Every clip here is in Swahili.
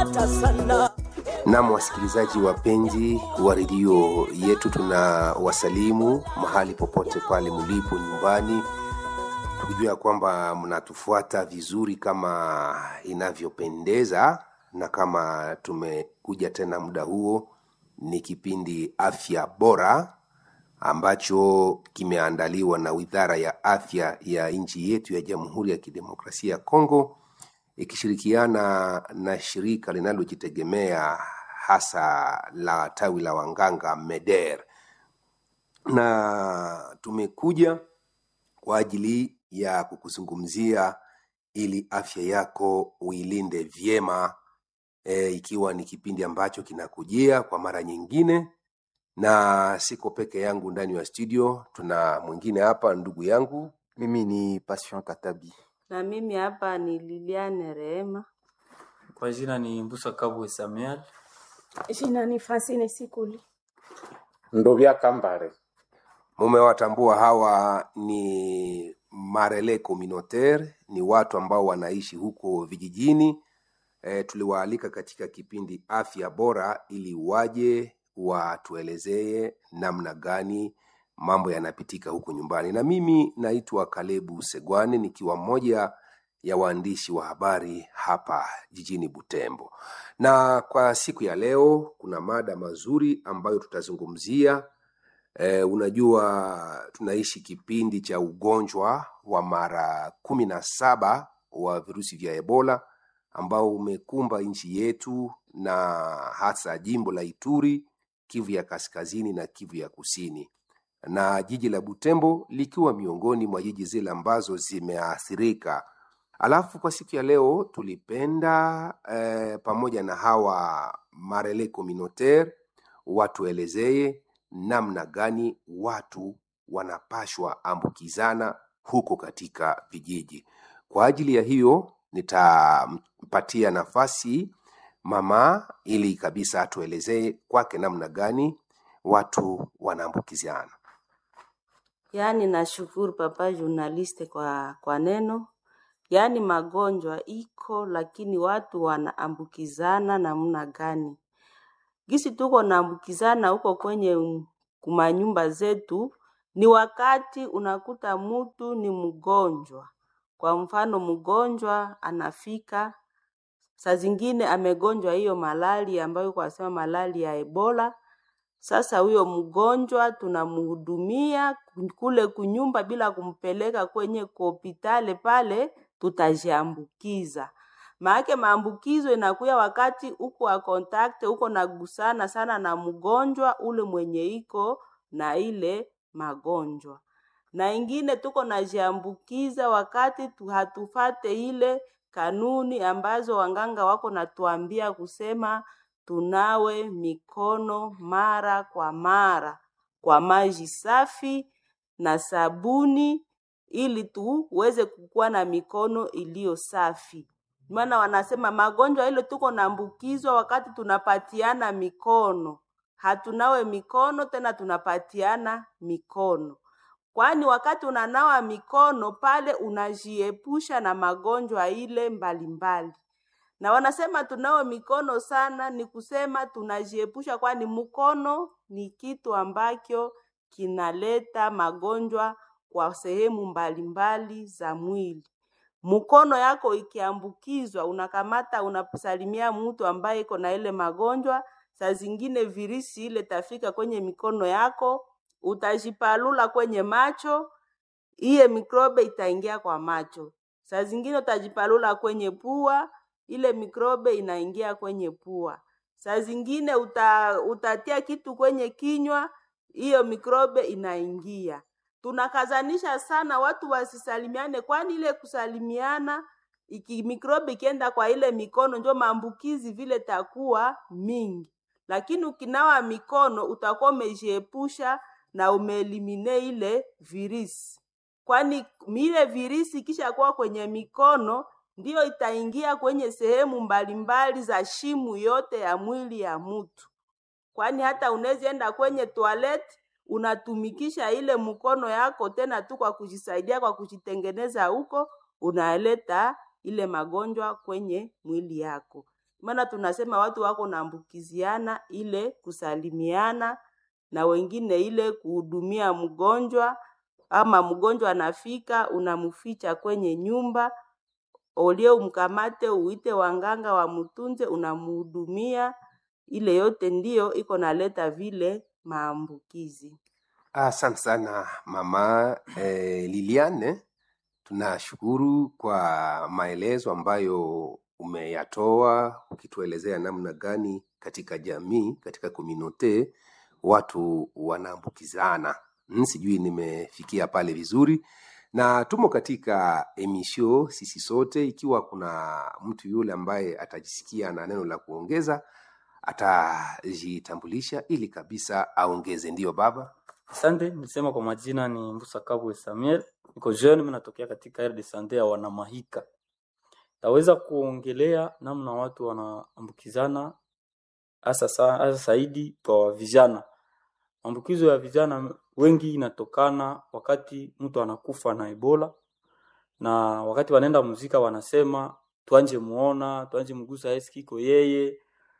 umenipata sana Nam, wasikilizaji wapenzi wa redio yetu, tuna wasalimu mahali popote pale mlipo nyumbani, tukijua ya kwamba mnatufuata vizuri kama inavyopendeza, na kama tumekuja tena muda huo, ni kipindi afya bora ambacho kimeandaliwa na Wizara ya Afya ya nchi yetu ya Jamhuri ya Kidemokrasia ya Kongo ikishirikiana na shirika linalojitegemea hasa la tawi la wanganga MEDER, na tumekuja kwa ajili ya kukuzungumzia ili afya yako uilinde vyema e, ikiwa ni kipindi ambacho kinakujia kwa mara nyingine, na siko peke yangu ndani ya studio, tuna mwingine hapa, ndugu yangu Mimi ni Passion Katabi. Na mimi hapa ni Liliane Rehema. Kwa jina ni Mbusa Kabwe Samuel. Jina ni Francine Sikuli. Ndovya Kambare. Mumewatambua hawa ni marele communautaire, ni watu ambao wanaishi huko vijijini. E, tuliwaalika katika kipindi afya bora ili waje watuelezee namna gani mambo yanapitika huko nyumbani, na mimi naitwa Kalebu Segwane nikiwa mmoja ya waandishi wa habari hapa jijini Butembo. Na kwa siku ya leo kuna mada mazuri ambayo tutazungumzia. E, unajua tunaishi kipindi cha ugonjwa wa mara kumi na saba wa virusi vya Ebola ambao umekumba nchi yetu na hasa jimbo la Ituri, Kivu ya kaskazini na Kivu ya kusini, na jiji la Butembo likiwa miongoni mwa jiji zile ambazo zimeathirika. Alafu kwa siku ya leo tulipenda eh, pamoja na hawa marele communautaire watuelezee namna gani watu wanapashwa ambukizana huko katika vijiji. Kwa ajili ya hiyo nitampatia nafasi mama ili kabisa atuelezee kwake namna gani watu wanaambukizana. Yaani nashukuru papa journaliste kwa, kwa neno. Yaani magonjwa iko, lakini watu wanaambukizana namna gani? Gisi tuko naambukizana huko kwenye mm, kumanyumba zetu, ni wakati unakuta mtu ni mgonjwa. Kwa mfano, mgonjwa anafika saa zingine amegonjwa hiyo malali ambayo kwa sema malali ya Ebola. Sasa huyo mgonjwa tunamhudumia kule kunyumba bila kumpeleka kwenye hospitali pale, tutajiambukiza. Maake maambukizo inakuya wakati uko wa contact, uko nagusana sana na mgonjwa ule mwenye iko na ile magonjwa na ingine tuko najiambukiza wakati tu hatufate ile kanuni ambazo wanganga wako natuambia kusema tunawe mikono mara kwa mara kwa maji safi na sabuni ili tuweze kukuwa na mikono iliyo safi. Maana wanasema magonjwa ile tuko naambukizwa wakati tunapatiana mikono, hatunawe mikono tena tunapatiana mikono kwani wakati unanawa mikono pale unajiepusha na magonjwa ile mbalimbali. Na wanasema tunawe mikono sana, ni kusema tunajiepusha, kwani mkono ni kitu ambacho kinaleta magonjwa kwa sehemu mbalimbali za mwili. Mkono yako ikiambukizwa, unakamata unasalimia mtu ambaye iko na ile magonjwa, saa zingine virisi ile tafika kwenye mikono yako utajipalula kwenye macho, iye mikrobe itaingia kwa macho. Saa zingine utajipalula kwenye pua, ile mikrobe inaingia kwenye pua. Saa zingine uta, utatia kitu kwenye kinywa, hiyo mikrobe inaingia. Tunakazanisha sana watu wasisalimiane, kwani ile kusalimiana iki mikrobe ikienda kwa ile mikono ndio maambukizi vile takuwa mingi, lakini ukinawa mikono utakuwa umejiepusha na umeelimine ile virisi, kwani ile virisi ikisha kuwa kwenye mikono ndiyo itaingia kwenye sehemu mbalimbali za shimu yote ya mwili ya mtu, kwani hata unaweza enda kwenye toilet unatumikisha ile mkono yako tena tu kwa kujisaidia kwa kujitengeneza huko, unaleta ile magonjwa kwenye mwili yako. maana tunasema watu wako naambukiziana ile kusalimiana na wengine ile kuhudumia mgonjwa ama mgonjwa anafika unamficha kwenye nyumba olie umkamate uite wanganga wamtunze unamhudumia ile yote ndiyo iko naleta vile maambukizi Asante sana mama eh, Liliane, tunashukuru kwa maelezo ambayo umeyatoa ukituelezea namna gani katika jamii, katika komunote watu wanaambukizana. Mm, Sijui nimefikia pale vizuri, na tumo katika emisio sisi sote. Ikiwa kuna mtu yule ambaye atajisikia na neno la kuongeza, atajitambulisha ili kabisa aongeze. Ndiyo baba. Asante, nilisema kwa majina ni Mbusa Kabwe Samuel, niko jeune, mimi natokea katika aire de sante ya Wanamahika. Taweza kuongelea namna watu wanaambukizana hasa sa- hasa zaidi kwa vijana. Maambukizo ya vijana wengi inatokana wakati mtu anakufa na Ebola, na wakati wanaenda muzika wanasema tuanje muona, tuanje mgusa eski iko yeye.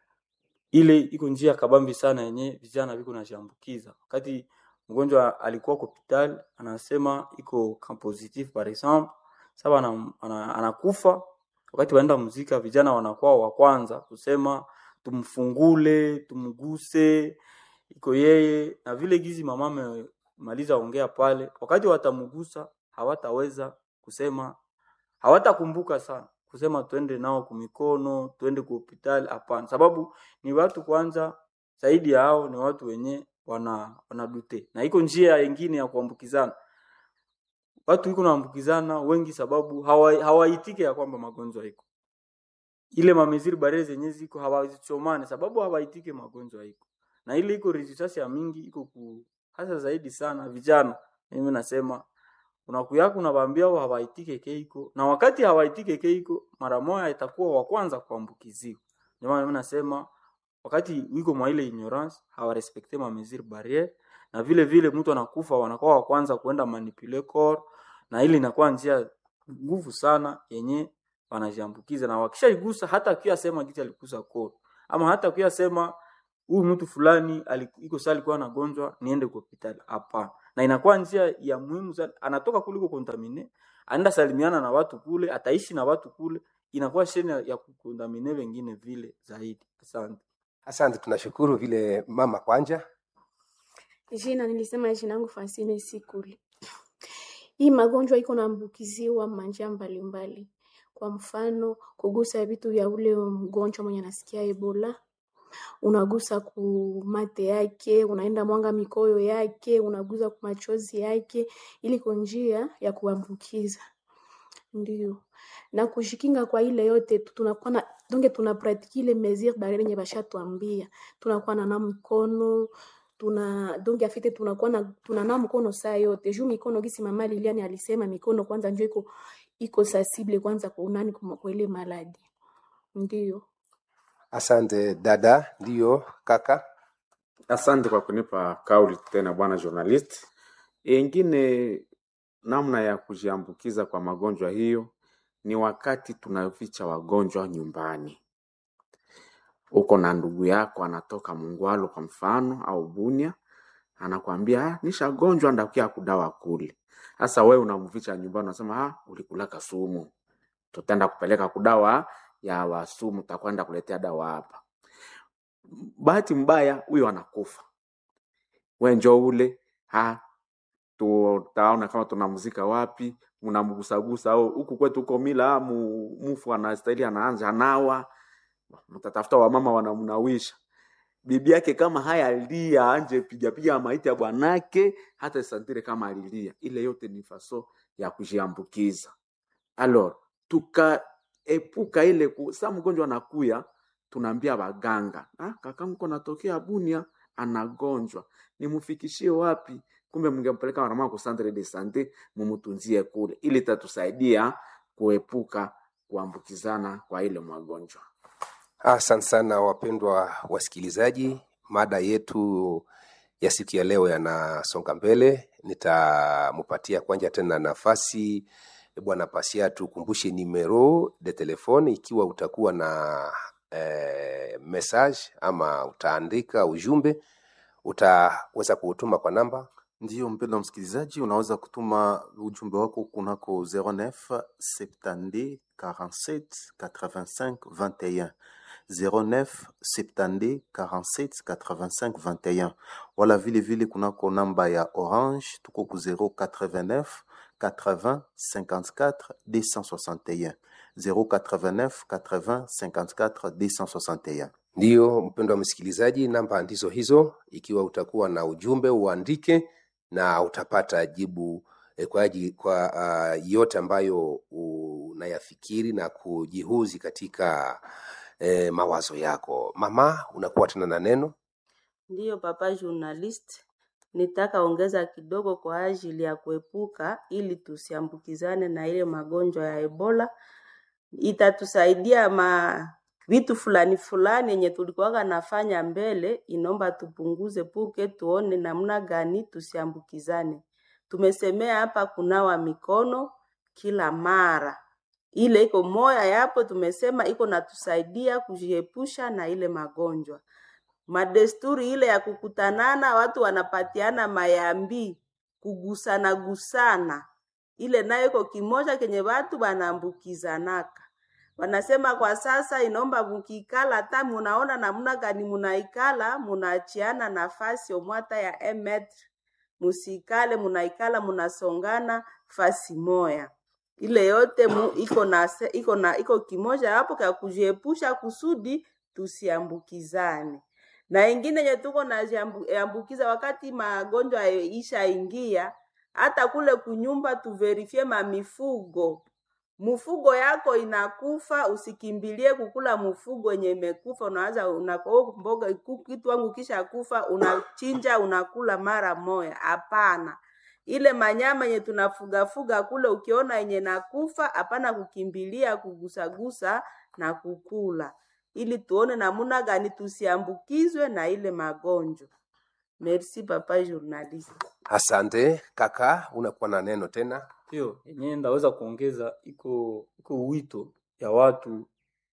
Ile iko njia kabambi sana yenye vijana viko najiambukiza. Wakati mgonjwa alikuwa kwa hospitali anasema iko cas positif par exemple, sasa ana, ana, anakufa wakati waenda muzika, vijana wanakuwa wa kwanza kusema tumfungule, tumguse, iko yeye. Na vile gizi mama amemaliza ongea pale, wakati watamgusa hawataweza kusema, hawatakumbuka sana kusema twende nao kumikono, twende kwa hospitali. Hapana, sababu ni watu kwanza, zaidi ya hao ni watu wenye wana wanadute, na iko njia nyingine ya kuambukizana watu iko naambukizana wengi sababu hawa- hawaitike ya kwamba magonjwa iko ile mameziri bare zenye ziko hawazichomane sababu hawaitike magonjwa iko na ile iko resistance ya mingi iko ku hasa zaidi sana vijana mimi nasema unakuyako unawaambia wao hawaitike keiko na wakati hawaitike keiko mara moja itakuwa wa kwanza kuambukiziwa ndio maana mimi nasema wakati wiko mwa ile ignorance hawarespekte ma mesure barriere na vile vile mtu anakufa wanakuwa wa kwanza kuenda manipule corps na ile inakuwa njia nguvu sana yenye wanajiambukiza na wakishaigusa hata akiwa sema kitu alikusa corps ama hata akiwa sema huyu mtu fulani aliku- iko saa alikuwa anagonjwa niende kwa hospitali hapana na inakuwa njia ya muhimu sana anatoka kuliko kontamine anaenda salimiana na watu kule ataishi na watu kule inakuwa sheni ya ya kukontamine wengine vile zaidi asante Asante, tunashukuru vile mama kwanja. Jina nilisema jina yangu Francine Sikuli. Hii magonjwa iko naambukiziwa manjia mbalimbali. Kwa mfano, kugusa vitu vya ule mgonjwa mwenye anasikia Ebola, unagusa ku mate yake, unaenda mwanga mikoyo yake, unagusa ku machozi yake, ili kwa njia ya kuambukiza. Ndio. Na kushikinga kwa ile yote tu- tunakuwa na donge tuna pratique ile mesure barriere yenye bashatuambia. Tunakuwa na na mkono, tuna donge afite tunakuwa na tunanawa mkono saa yote. Juu mikono gisi mama Liliane alisema mikono kwanza njo iko iko sensible kwanza kwa unani kwa kwa ile maladi. Ndio. Asante dada. Ndiyo kaka. Asante kwa kunipa kauli tena bwana journalist. Ingine namna ya kujiambukiza kwa magonjwa hiyo ni wakati tunaficha wagonjwa nyumbani. Uko na ndugu yako anatoka Mungwalo kwa mfano au Bunia, anakwambia ah, nishagonjwa ndakia kudawa kule. Sasa wewe unamficha nyumbani, unasema ah, ulikulaka sumu, tutaenda kupeleka kudawa ya wasumu, takwenda kuletea dawa hapa. Bahati mbaya huyo anakufa, we njoo ule ha tutaona kama tunamzika wapi, mnamgusagusa au huku kwetu huko mila mu, mufu anastahili anaanza anawa, mtatafuta wamama wanamnawisha bibi yake kama haya alia anje piga piga maiti ya bwanake hata santire kama alilia. Ile yote ni faso ya kujiambukiza. Alors tukaepuka ile ku, saa mgonjwa anakuya, tunaambia waganga ah, kakangu ko natokea Bunia anagonjwa, nimfikishie wapi? Kumbe mngempeleka mara moja ku centre de sante mumutunzie kule, ili tatusaidia kuepuka kuambukizana kwa ile magonjwa. Asante sana wapendwa wasikilizaji, mada yetu ya siku ya leo yanasonga mbele. Nitamupatia kwanja tena nafasi bwana Pasia tukumbushe numero de telefone ikiwa utakuwa na eh, message ama utaandika ujumbe utaweza kuutuma kwa namba Ndiyo mpendwa msikilizaji, unaweza kutuma ujumbe wako kunako 09 70 47 85 21 09 70 47 85 21 wala vile vile kunako namba ya Orange tuko ku 089 80 54 261 089 80 54 261 Ndiyo, mpendwa msikilizaji, namba ndizo hizo. Ikiwa utakuwa na ujumbe uandike na utapata jibu eh, kwa, aji- kwa uh, yote ambayo unayafikiri na kujihuzi katika eh, mawazo yako. Mama, unakuwa tena na neno. Ndiyo papa journalist, nitaka ongeza kidogo kwa ajili ya kuepuka ili tusiambukizane na ile magonjwa ya Ebola. Itatusaidia ma vitu fulani fulani yenye tulikuwaga nafanya mbele, inaomba tupunguze puke, tuone namna gani tusiambukizane. Tumesemea hapa kunawa mikono kila mara, ile iko moya yapo, tumesema iko natusaidia kujiepusha na ile magonjwa madesturi ile ya kukutanana, watu wanapatiana mayambi, kugusana gusana, ile nayo iko kimoja kenye watu wanaambukizanaka. Wanasema kwa sasa inaomba mukikala, hata munaona namna gani munaikala, munaachiana nafasi omwata ya emetre, musikale munaikala munasongana fasi moya ile yote mu, iko na se- iko na iko kimoja hapo kwa kujiepusha kusudi tusiambukizane na ingine yenye tuko naambukiza wakati magonjwa ishaingia, hata kule kunyumba tuverifie mamifugo mfugo yako inakufa, usikimbilie kukula mfugo yenye imekufa. Unaanza unako mboga ku- kitu wangu kisha kufa, unachinja unakula mara moya. Hapana, ile manyama yenye tunafugafuga kule, ukiona yenye nakufa, hapana kukimbilia kugusagusa na kukula, ili tuone namuna gani tusiambukizwe na ile magonjwa. Merci papa journaliste. Asante kaka, unakuwa na neno tena. hiyo yenyewe ndaweza kuongeza iko iko wito ya watu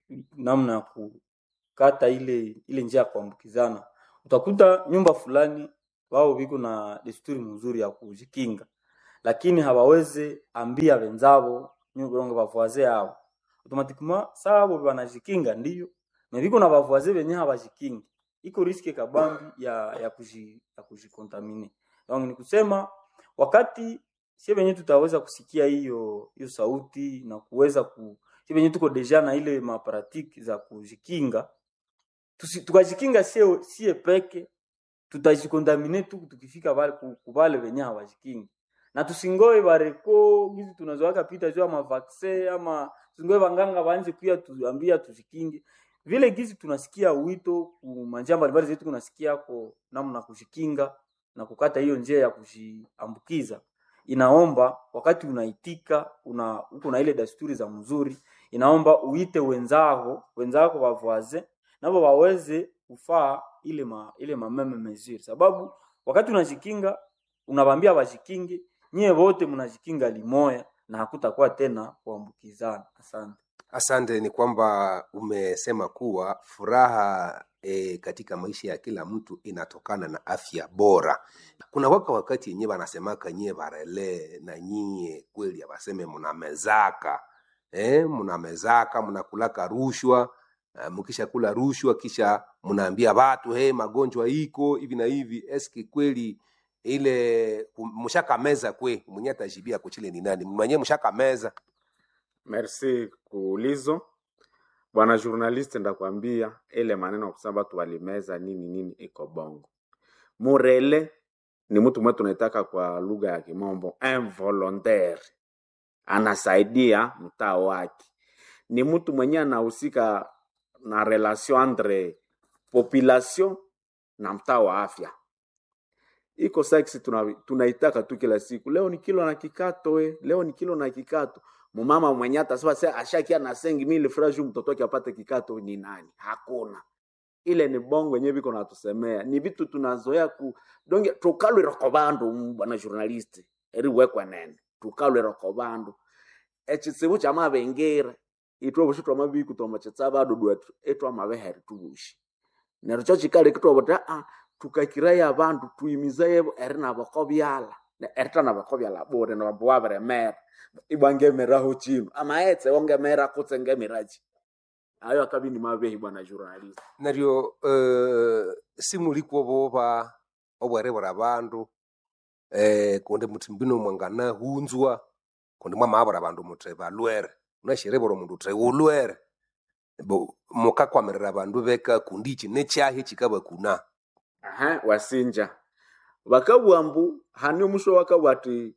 namna ya kukata ile ile njia ya kuambukizana. Utakuta nyumba fulani wao viko na desturi mzuri ya kujikinga, lakini hawawezi ambia wenzao nyurongo bavoise yao automatiquement sabo banajikinga ndio na viko na bavoise wenye hawajikingi, iko riski kabambi ya ya kuji ya kujikontamine. Donc ni kusema wakati sie wenyewe tutaweza kusikia hiyo hiyo sauti na kuweza ku sie wenyewe tuko deja na ile maparatiki za kujikinga tusi, tukajikinga sie sie peke tutajikontamine tu tukifika pale ku ku wale wenye hawajikingi na tusingoe bareko gizi tunazoaka pita juu ama vaccine ama tusingoe wanganga waanze kuya tuambia tujikinge vile gizi tunasikia wito ku manjia mbalimbali zetu kunasikia ko namna kujikinga na kukata hiyo njia ya kujiambukiza inaomba wakati unaitika una uko na ile desturi za mzuri inaomba uite wenzako wenzako wavoise nabo waweze kufaa ile ma, ile mameme mesure sababu wakati unajikinga unawambia wajikinge nyie wote mnajikinga limoya na hakutakuwa tena kuambukizana asante Asante, ni kwamba umesema kuwa furaha e, katika maisha ya kila mtu inatokana na afya bora. Kuna waka wakati yenyewe wanasemaka nyie barele na nyie kweli abaseme mnamezaka eh, mnamezaka mnakulaka rushwa uh, mkisha kula rushwa kisha mnaambia watu hey, magonjwa iko hivi na hivi. Eski kweli ile mshakameza kwe mwenye atajibia kuchile ni nani mwenyewe mshakameza Merci kuulizo bwana journaliste, ndakwambia ile maneno ya kusema watu walimeza nini nini iko bongo. Murele ni mtu mwetu tunaitaka kwa lugha ya kimombo involontaire, anasaidia mtaa wake, ni mtu mwenye anahusika na relation entre population na mtaa wa afya iko saksi tuna, tunaitaka tu kila siku. Leo ni kilo na kikato we, leo ni kilo na kikato. Mumama mwenye atasema sasa ashakia na sengi mili fresh mtoto wake apate kikato ni nani? Hakuna. Ile ni bongo yenyewe biko natusemea. Ni vitu tunazoea ku donge tukalwe rokobandu bwana journalist. Eri wekwa nene. Tukalwe rokobandu. Echitsibu cha mabengera itwoboshi twamabiku twamachetsa badudu etu etwamabehere tubushi neryo kyo kikali kitwabota a tukakiraya abandu tuyimizaye eri nabako byala Ne- erita nabako byala bure nabambu wabiremera ibwangemeraho chino amaetse wongemera kutse ngemiraji ayo akabini mabehi bwana journalist naryo uh, simulikwo boba obwere bura bandu eh, kundi muti mbino mwangana hunzwa kundi mwamabura abandu muti balwere unashirebura omundu uti ulwere Bo- mukakwamirira abandu beka kundi iki nekyahi kikabakuna aha wasinja bakabugha mbu hani omusho wakabugha ati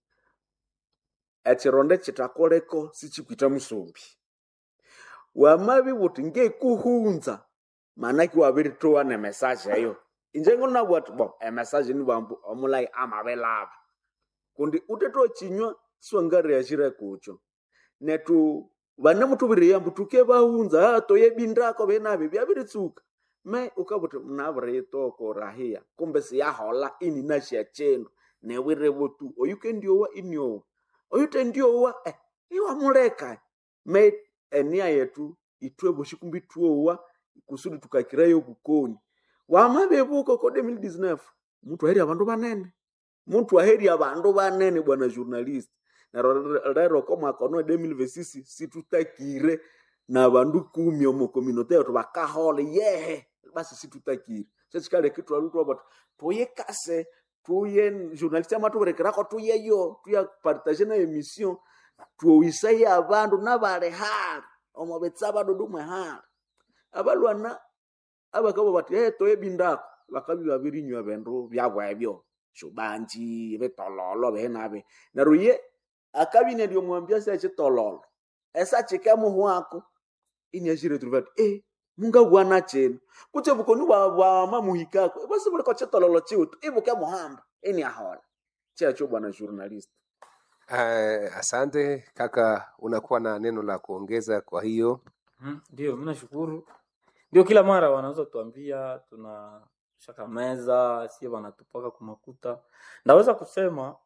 ekironda kitakoleko sikikwita musumbi wamabi buti ngekuhunza manaki wabiritoa ne message eyo inje ngonabugha ati bo emessage ni bambu omulai amabelaba kundi utetoa chinywa siwangariyashire kucho netu vane mutuviriya mbu tuke bahunza toye bindako benabe byabiritsuka me ukabuti mnaviriitoko rahiya kumbe siyahola ini nasha chendo newirevo tu oyuke ndiowa iniowa oyute ndiowa eh, iwamuleka me enia yetu itweboshi kumbi tuowa kusudi tukakirayo kukoni wamabebuko ko 2019 mtu aheri abandu banene mtu aheri abandu banene bwana journalist naro rero ko mwaka ono 2026 situtakire na bandu kumi omo communauté yetu bakahole yehe basi situtakire kyekikale kitu alutu bati tuye kase tuye journalist amatuberekerako tuyeyo tuya partage na emission tuowisaye abandu nabali hali omo betsa badudu mwe hali abalwana abakabo bati hey, toye bindako bakabi babirinywa bindu byabo ebyo shubanji bitololo benabe neryo ye akabine lyomwambia se chitololo esa chike muhu wako inyashire tulivati eh munga bwana chenu kuche bukoni bwa bwa mamuhikako basi bule ko chitololo chiutu ibuke muhamba ini ahola checho bwana journalist uh, asante kaka unakuwa na neno la kuongeza kwa hiyo Mhm, Ndio, mi nashukuru. Ndio, kila mara wanaweza tuambia tuna shaka meza sie wanatupaka kumakuta. Ndaweza kusema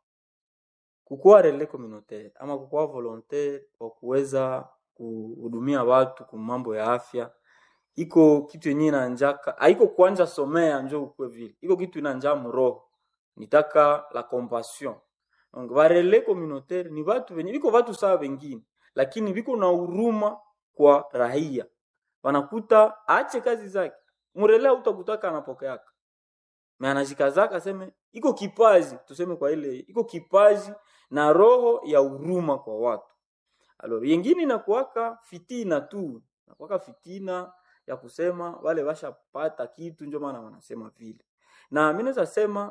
kukuwa relais communautaire ama kukuwa volontaire wa kuweza kuhudumia watu kwa mambo ya afya iko kitu yenyewe na njaka haiko kuanja somea njo ukwe vile iko kitu ina njaa mroho nitaka la compassion donc ba relais communautaire ni watu wenye biko watu sawa wengine lakini biko na huruma kwa raia wanakuta aache kazi zake mrelea utakutaka anapokeaka me anajikazaka aseme iko kipaji tuseme kwa ile iko kipaji na roho ya huruma kwa watu alors yengine inakuwaka fitina tu inakuwaka fitina ya kusema wale washapata kitu ndio maana wanasema vile na mi naweza sema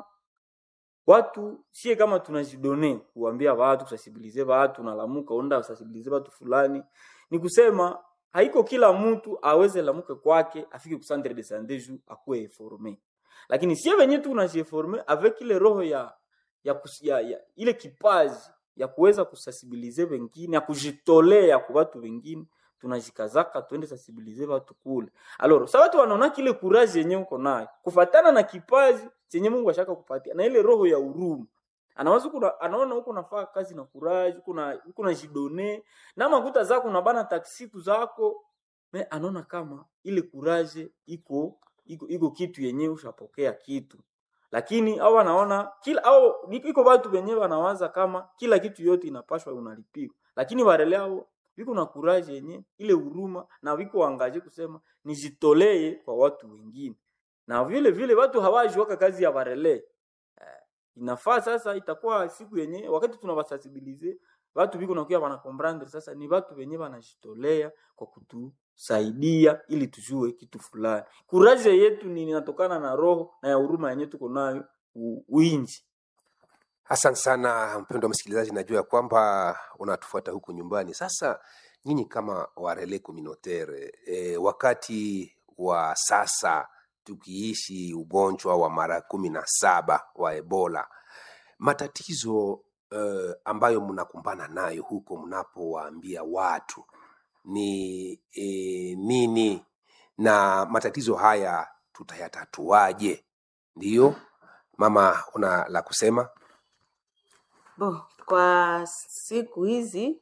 watu sie kama tunajidone kuambia watu kusensibilize watu nalamuka onda usensibilize watu fulani ni kusema haiko kila mtu aweze lamuke kwake afike ku centre de santé ju akuwe informe lakini sie wenye tu unajieforme avec ile roho ya ya, kus, ya, ya ile kipaji ya kuweza kusensibilize wengine ya kujitolea kwa watu wengine tunajikazaka twende sensibilize watu kule alors sa watu wanaona kile courage yenye uko nayo kufatana na kipaji chenye Mungu ashaka kupatia na ile roho ya huruma anawaza kuna anaona huko nafaa kazi na courage kuna huko na jidone na makuta zako na bana taksiku zako me anaona kama ile courage iko iko iko kitu yenyewe ushapokea kitu lakini au wanaona kila au iko watu wenyewe wanawaza kama kila kitu yote inapashwa unalipiwa lakini wale hao viko na courage yenye ile huruma na viko angaje kusema nijitolee kwa watu wengine na vile vile watu hawajuaka kazi ya barele eh, inafaa sasa itakuwa siku yenye wakati tunawasensibilize watu viko nakuya wanakomprendre sasa ni watu wenye wanajitolea kwa kutusaidia ili tujue kitu fulani kuraje yetu ni inatokana na roho na ya huruma yenye tuko nayo u- uinji Asante sana mpendwa msikilizaji, najua ya kwamba unatufuata huku nyumbani. Sasa nyinyi kama warele communautaire e, wakati wa sasa tukiishi ugonjwa wa mara kumi na saba wa Ebola, matatizo uh, ambayo mnakumbana nayo huko mnapowaambia watu ni e, nini, na matatizo haya tutayatatuaje? Ndiyo mama, una la kusema? Bo, kwa siku hizi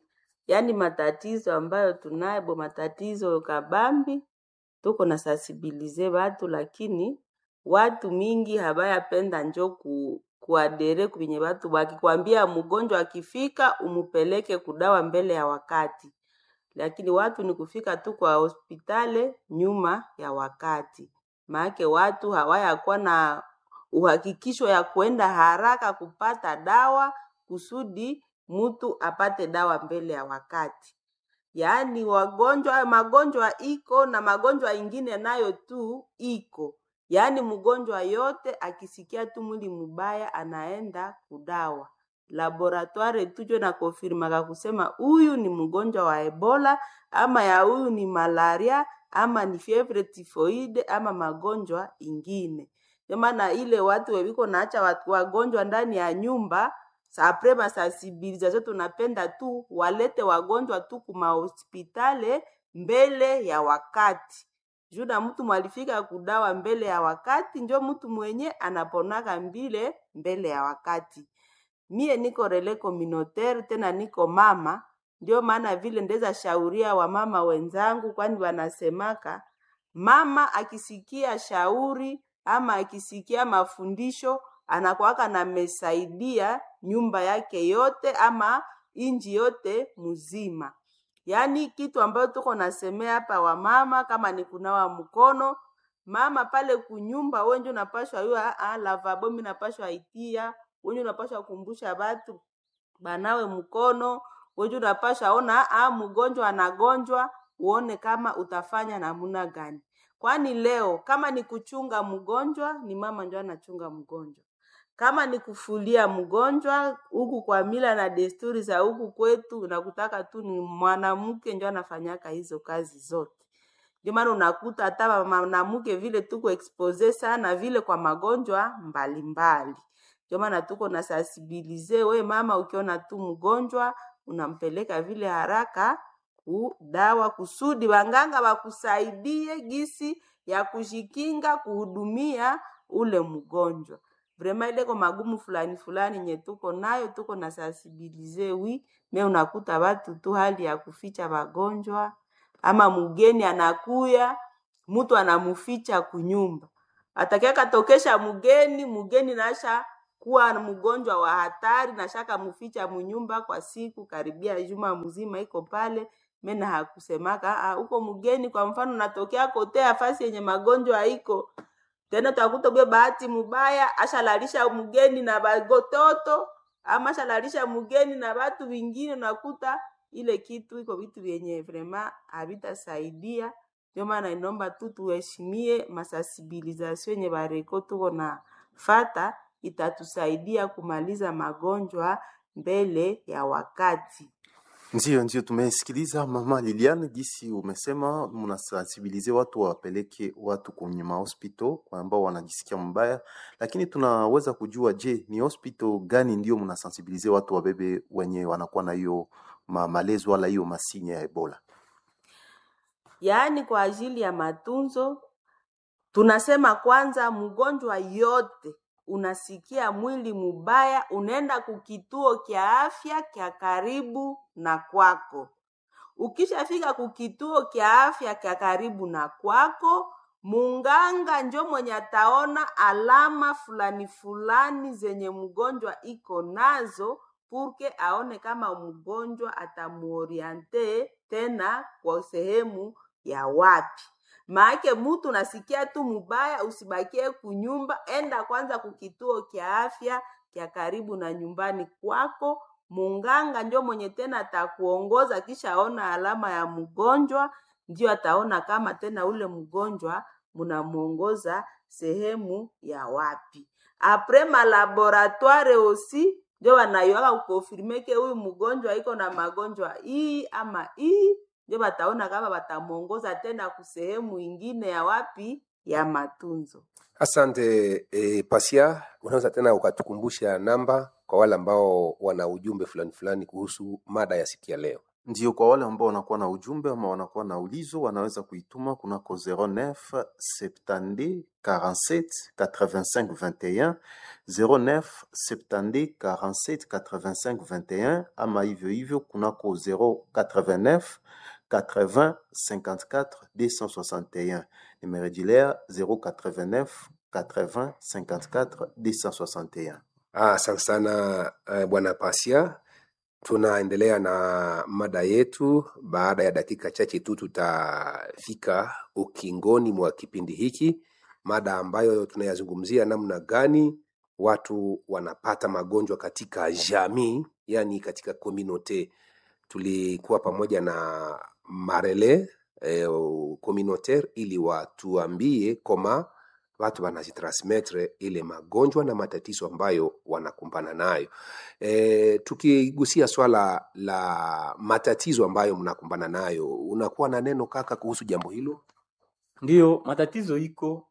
yaani matatizo ambayo tunayo bo matatizo kabambi tuko na sensibilize watu lakini watu mingi habayapenda njo ku, kuadere kwenye watu wakikwambia mgonjwa akifika umupeleke kudawa mbele ya wakati lakini watu ni kufika tu kwa hospitali nyuma ya wakati maake watu hawayakuwa na uhakikisho ya kuenda haraka kupata dawa kusudi mtu apate dawa mbele ya wakati yaani wagonjwa magonjwa iko na magonjwa ingine nayo tu iko yaani mgonjwa yote akisikia tu mwili mubaya anaenda kudawa laboratoire tujo na konfirmaka kusema huyu ni mgonjwa wa ebola ama ya huyu ni malaria ama ni fievre tifoide ama magonjwa ingine ndio maana ile watu wewiko naacha watu wagonjwa ndani ya nyumba apre masensibilisation tunapenda tu walete wagonjwa tu kumahospitale mbele ya wakati juu na mtu mwalifika kudawa mbele ya wakati njo mtu mwenye anaponaka mbile mbele ya wakati mie niko rele communautaire tena niko mama ndio maana vile ndeza shauria wamama wenzangu kwani wanasemaka mama akisikia shauri ama akisikia mafundisho anakwaka namesaidia nyumba yake yote ama inji yote mzima yaani kitu ambayo tuko nasemea hapa wamama kama ni kunawa mkono mama pale kunyumba wenje unapashwa hiyo lavabo mi napashwa itia wenje unapashwa kumbusha batu banawe mkono wenje unapashwa ona ah, mgonjwa anagonjwa uone kama utafanya namuna gani kwani leo kama ni kuchunga mgonjwa ni mama njo anachunga mgonjwa kama ni kufulia mgonjwa huku kwa mila na desturi za huku kwetu unakutaka tu ni mwanamke njo anafanyaka hizo kazi zote ndio maana unakuta hata mwanamke vile tuko expose sana vile kwa magonjwa mbalimbali ndio maana tuko na sensibilize we mama ukiona tu mgonjwa unampeleka vile haraka kudawa kusudi wanganga wakusaidie gisi ya kujikinga kuhudumia ule mgonjwa vrema ileko magumu fulani fulani nye tuko nayo tuko na sensibilize wi me unakuta watu tu hali ya kuficha wagonjwa ama mgeni anakuya mtu anamuficha kunyumba atakiakatokesha mgeni mgeni nasha kuwa mgonjwa wa hatari nashaka muficha munyumba kwa siku karibia juma mzima iko pale mena hakusemaka huko mgeni kwa mfano natokea kotea fasi yenye magonjwa iko tena utakuta bwe bahati mubaya ashalalisha mgeni na bagototo ama ashalalisha mgeni na batu vingine unakuta ile kitu iko vitu vyenye vrema havitasaidia ndio maana inomba tu tuheshimie masensibilisation yenye bareko tuko na fata itatusaidia kumaliza magonjwa mbele ya wakati Ndio, ndio, tumesikiliza mama Liliane gisi umesema mnasensibilize watu wapeleke watu kwenye mahospital ambao wanajisikia mbaya, lakini tunaweza kujua, je, ni hospital gani ndio mnasensibilize watu wabebe wenye wanakuwa na hiyo ma malezi wala hiyo masinya ya Ebola? yaani kwa ajili ya matunzo tunasema kwanza mgonjwa yote unasikia mwili mubaya unaenda kukituo kya afya kya karibu na kwako ukishafika kukituo kya afya kya karibu na kwako munganga njo mwenye ataona alama fulani fulani zenye mgonjwa iko nazo purke aone kama mgonjwa atamuoriente tena kwa sehemu ya wapi maake mutu nasikia tu mubaya usibakie kunyumba enda kwanza kukituo kya afya kya karibu na nyumbani kwako munganga njo mwenye tena atakuongoza kisha aona alama ya mgonjwa ndio ataona kama tena ule mgonjwa munamuongoza sehemu ya wapi apre malaboratoire osi ndio wanayoaka kukonfirmeke huyu mgonjwa iko na magonjwa hii ama hii ndio bataona kama batamuongoza tena kusehemu ingine ya wapi ya matunzo Asante e, Pasia, unaweza tena ukatukumbusha namba kwa wale ambao wana ujumbe fulani fulani kuhusu mada ya siku ya leo? Ndio, kwa wale ambao wanakuwa na ujumbe ama wanakuwa na ulizo wanaweza kuituma kunako 09 70 47 85 21 09 70 47 85 21 ama hivyo hivyo kunako 089 80 54 261 nimerejilea 089 80 54 261 Ah, Asante sana eh, bwana Pasia. Tunaendelea na mada yetu. Baada ya dakika chache tu tutafika ukingoni mwa kipindi hiki, mada ambayo tunayazungumzia namna gani watu wanapata magonjwa katika jamii, yani katika community. Tulikuwa pamoja na Marele eh, communautaire ili watuambie koma watu wanazitransmettre ile magonjwa na matatizo ambayo wanakumbana nayo. E, tukigusia swala la matatizo ambayo mnakumbana nayo, unakuwa na neno kaka kuhusu jambo hilo? Ndiyo, matatizo iko.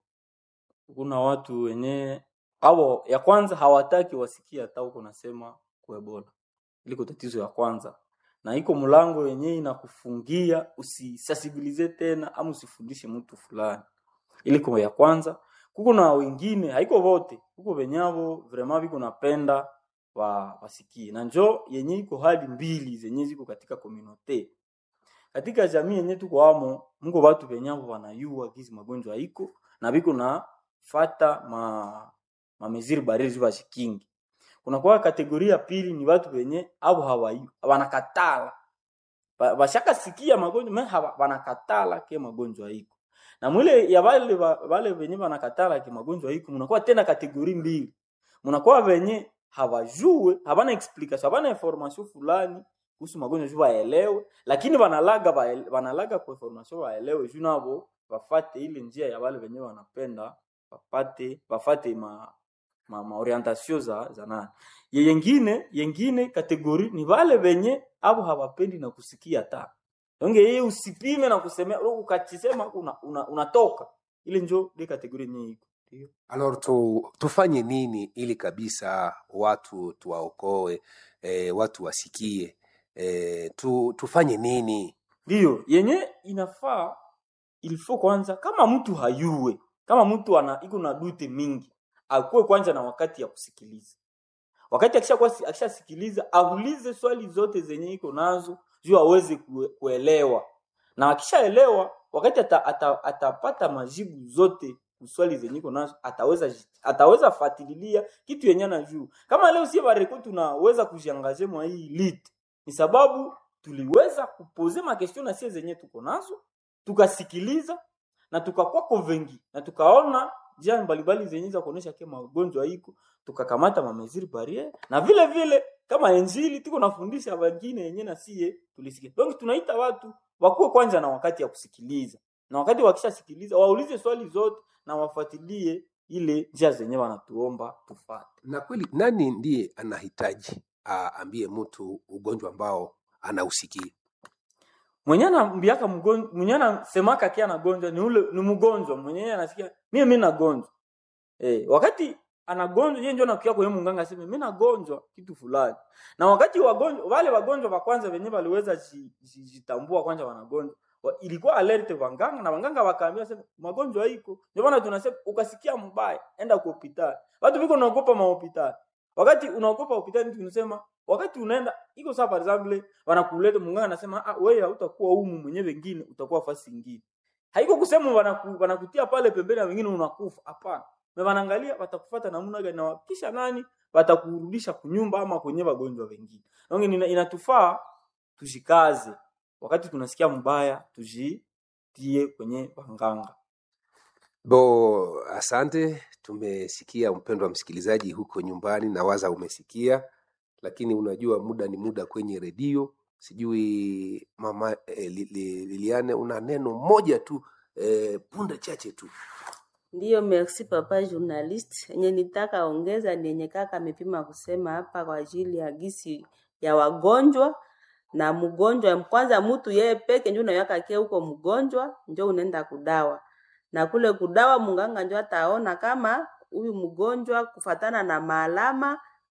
Kuna watu wenye au ya kwanza hawataki wasikie hata uko nasema kuebola, iliko tatizo ya kwanza, na iko mlango yenye inakufungia usisasibilize tena ama usifundishe mtu fulani, iliko ya kwanza. Kuko na wengine haiko vote, kuko venyavo vraiment viko napenda wa wasikie, na njo yenye iko hali mbili zenye ziko katika community katika jamii yenye tuko amo, mko watu venyavo wanayua gizi magonjwa iko na biko na fata ma mameziri barili ziva shikingi. Kuna kwa kategoria pili ni watu wenye au hawayu wanakatala Ba- bashaka sikia magonjwa me hawa- wanakatala ke magonjwa iko na mwile ya wale wa- wale wenye wanakatala ke magonjwa iko, mnakuwa tena kategori mbili, mnakuwa wenye hawajue habana explanation habana information fulani kuhusu magonjwa juu waelewe, lakini wanalaga waele- wanalaga kwa information waelewe juu nabo wafate ile njia ya wale wenyewe wanapenda wapate wafate ma ma, ma orientation za za nani Ye- yengine yengine kategori ni wale wenye abo hawapendi na kusikia hata donge yeye usipime na kusemea ukachisema una, una, unatoka ile njo ile kategori yenyewe iko ndio Alors tu, tufanye nini ili kabisa watu tuwaokoe, e, watu wasikie e, tu, tufanye nini? ndio yenye inafaa ilifo kwanza kama mtu hayue kama mtu ana iko na dute mingi akuwe kwanza na wakati ya kusikiliza wakati akishakuwa akishasikiliza aulize swali zote zenye iko nazo juu aweze kue, kuelewa na akishaelewa wakati ata, ata, atapata majibu zote swali zenye iko nazo ataweza ji- ataweza fatililia kitu yenye na juu kama leo sie bareko tunaweza kujiangaje mwa hii lit ni sababu tuliweza kupoze makestio na sie zenye tuko nazo tukasikiliza na tukakuwa convengi na tukaona njia mbalimbali zenye za kuonesha ke magonjwa iko tukakamata mameziri barriere na vile vile kama injili tuko nafundisha wengine yenye na sie tulisikia donc tunaita watu wakuwe kwanza na wakati ya kusikiliza na wakati wakishasikiliza waulize swali zote na wafuatilie ile njia zenye wanatuomba tufate Na kweli nani ndiye anahitaji aambie mtu ugonjwa ambao anausikia? mwenye anambiaka mgonjwa mwenye anasemaka kia anagonjwa ni ule ni mgonjwa mwenye anasikia mimi mimi nagonjwa eh wakati anagonjwa yeye ndio anakuja kwa yeye mganga aseme mimi nagonjwa kitu fulani na wakati wagonjwa wale wagonjwa wa kwanza wenyewe waliweza ji- ji- jitambua kwanza wanagonjwa wa- ilikuwa alert wanganga na wanganga wakaambia sema magonjwa iko ndio maana tunasema ukasikia mbaya enda kwa hospitali watu biko naogopa mahospitali wakati unaogopa hospitali tunasema wakati unaenda iko sawa for example wanakuleta munganga anasema ah wewe hautakuwa humu mwenyewe wengine utakuwa fasi nyingine haiko kusema wanaku, wanakutia pale pembeni na wengine unakufa hapana na wanaangalia watakufuata namna gani na kisha nani watakurudisha kunyumba ama kwenye wagonjwa wengine donc ina- inatufaa tujikaze wakati tunasikia mbaya tujitie kwenye wanganga Bo, asante. Tumesikia mpendwa msikilizaji huko nyumbani, na waza umesikia, lakini unajua muda ni muda kwenye redio. Sijui mama eh, Li- Li- Liliane, una neno moja tu eh, punde chache tu. Ndiyo, merci papa journalist. Yenye nitaka ongeza ni yenye kaka amepima kusema hapa kwa ajili ya gisi ya wagonjwa na mgonjwa. Kwanza mtu yeye peke ndio unaweka kie huko mgonjwa, ndio unaenda kudawa na kule kudawa, mganga ndio ataona kama huyu mgonjwa kufatana na maalama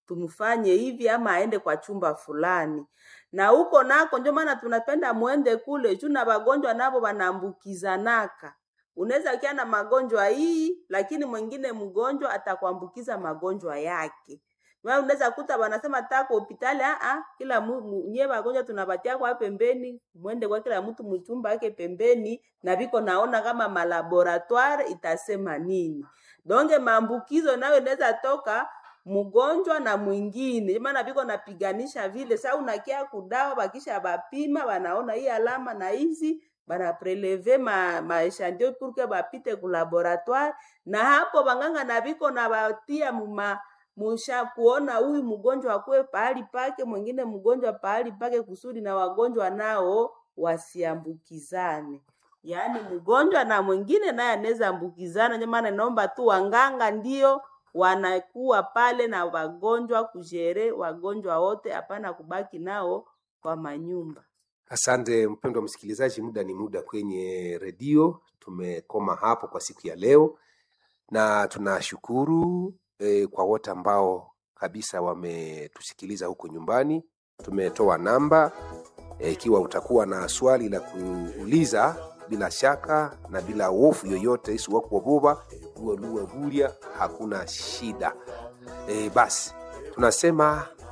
tumfanye hivi ama aende kwa chumba fulani na huko nako ndio maana tunapenda mwende kule juu na wagonjwa navo wanaambukizanaka unaweza kia na magonjwa hii lakini mwingine mgonjwa atakuambukiza magonjwa yake wewe unaweza kuta wanasema tako hospitali ah ah kila mu- mu- nyie wagonjwa tunapatia kwa pembeni mwende kwa kila mtu mchumba yake pembeni na viko naona kama malaboratoire itasema nini donge maambukizo nayo inaweza toka mgonjwa na mwingine Ndio maana viko napiganisha vile sa unakia kudawa bakisha bapima wanaona hii alama na hizi bana preleve ma, ma echandion pour que bapite ku laboratoire na hapo banganga na viko na batia muma musha kuona huyu mgonjwa akuwe pahali pake mwingine mgonjwa pahali pake kusudi na wagonjwa nao wasiambukizane yaani mgonjwa na mwingine naye anaweza ambukizana ndio maana naomba tu wanganga ndio wanakuwa pale na wagonjwa kujere wagonjwa wote hapana kubaki nao kwa manyumba Asante mpendwa msikilizaji, muda ni muda kwenye redio. Tumekoma hapo kwa siku ya leo, na tunashukuru eh, kwa wote ambao kabisa wametusikiliza huko nyumbani. Tumetoa namba eh, ikiwa utakuwa na swali la kuuliza bila shaka na bila hofu yoyote isiwakuogopa uwe luwe bulya, hakuna shida. E, basi tunasema